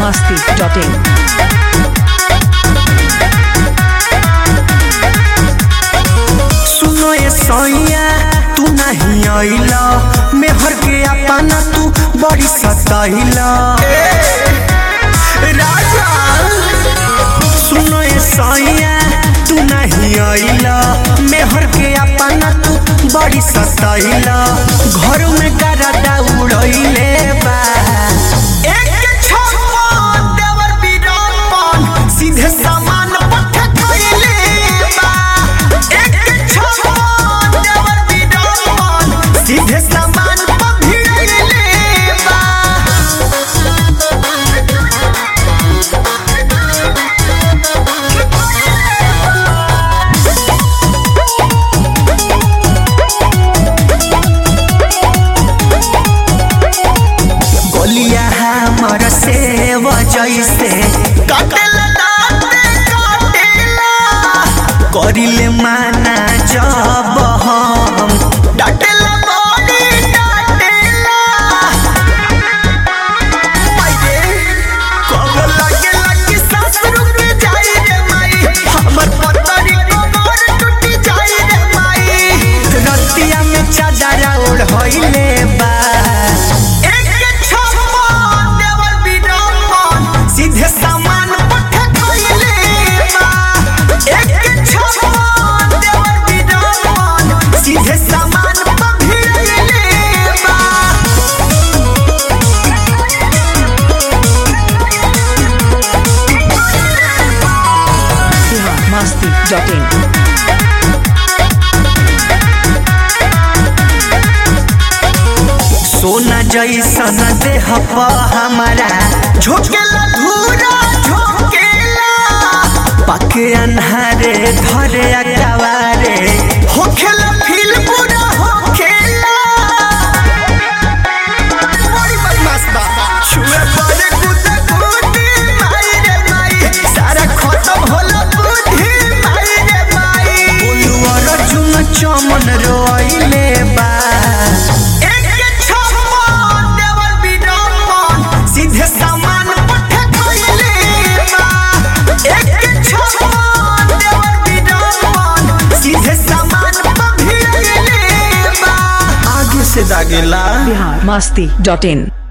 masti.in. सुनो ये सैया तू नहीं आइला मेहर के अपना तू बड़ी सताइला राजा सुनो ये सैया तू नहीं आइला मेहर के अपना तू बड़ी सताइला घर में गरदा उड़ैले बा एक छप्पा देवर बीरापन सीधे सामान पठ खइले बा एक छप्पा देवर बीरापन सीधे सामान पर भिड़ैले बा गोलिया हमर से जैसे काटेला दाँते काटेला करिले माना जब हम डाटेला बॉडी डाटेला माये कब लगे लगी सांस रुक जाई रे माई हमर पतरी कमर टूट जाई रे माई रतिया में चादर ओढ़ होइले बा एक छप्पा देवर बीरापन सीधे सामान पठ खइले बा एक छप्पा देवर बीरापन सीधे सामान पर भिड़ैले बा Bihar masti.in. सोना जैसन देह प हमारा झोंकेला धूरा झोंकेला पके अन्हारे धरे अकवारे होखेला फील पूरा होखेला बड़ी बदमाश बा छुए पड़े कुत्ते कुत्ते माई रे माई सारा खत्म होला बुद्धि माई रे माई बोलू अर्जुन चमन रोइले बा एक छप्पा देवर बीरापन सीधे सामान पठ खइले बा एक छप्पा देवर बीरापन सीधे सामान पर भिड़ैले बा आगे से दागेला Bihar masti.in.